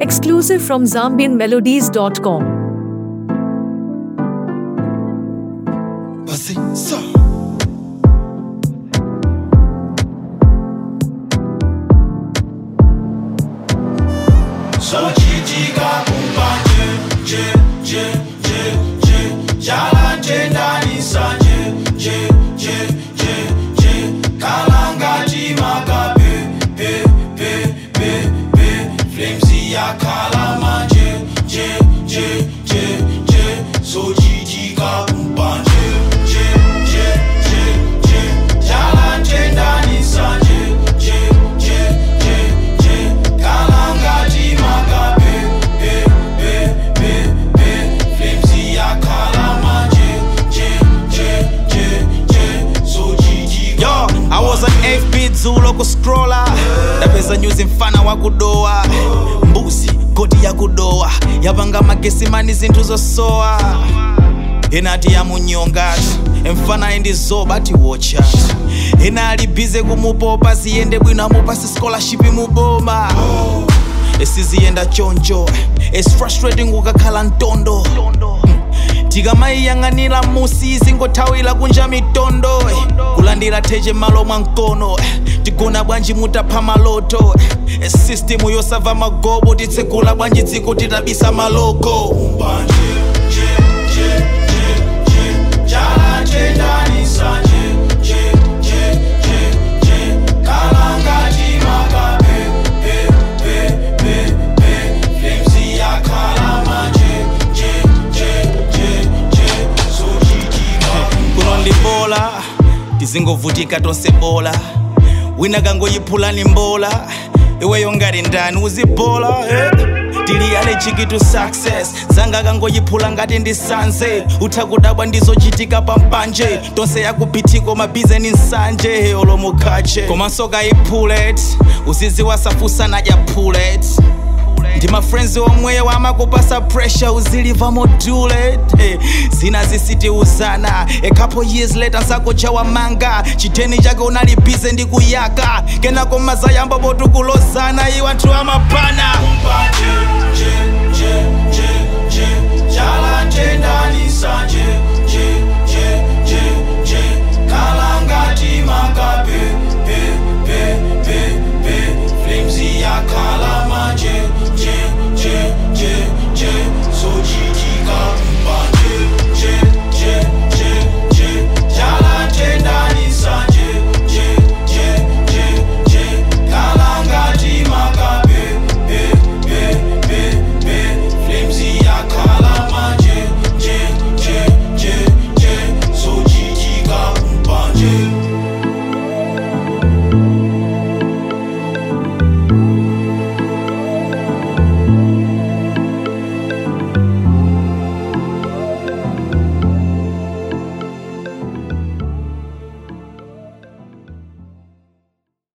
Exclusive from ZambianMelodies.com. Basi sa Sochitika kumbanje je je je je Jala tendani sanje je je je je Kalanga timaka pe pe pe pe pe Flamesy ya kalamanje je je je je Sochitika kumbanje je je je je Jala tendani sanje je je je je Kalanga timaka pe pe pe pe pe Flamesy ya kalamanje je je je je Sochitika Yo, I was on FB Zulo kuscrolla ndapeza nyuzi mfana wa kudowa mbuzi godi ya kudowa yapanga magesimani zinthu zosowa inati yamunyongatu emfana indizoba ati watchat ina alibize kumupopa ziyende bwino amupasi scholarship muboma esiziyenda choncho its frustrating ukakhala ntondo tikamayiyang'anira musi zingothawira kunja mitondo kulandira theche malo mwa mkono tigona bwanji mutapha maloto sistimu yosava magobo titsegula bwanji dziko titabisa maloko Mbanje, je, je, je, je, jala tendani sanje, je, je, je, je, kalanga timaka pe, pe, pe, pe, pe, flamesy ya kalamanje, je, je, je, je, sochitika kuno ndi bola tizingovutika tonse bola wina kangoyiphulani mbola iweyo ngati ndani uzibola eh? tili allergic to success zanga kangoyiphula ngati ndi sanse utha kudabwa ndizochitika pampanje tonse yakupithiko mabhize nsanje olomukhache komanso kayipulet uziziwasafusa nadya pulet ndi mafriends omweyo amakupasa pressure uziliva modulate hey, zina zisitiuzana a couple years later nsakochawa manga chiteni chake unalibize ndi kuyaka kenako mazayamba potukulozana iwo anthu amapana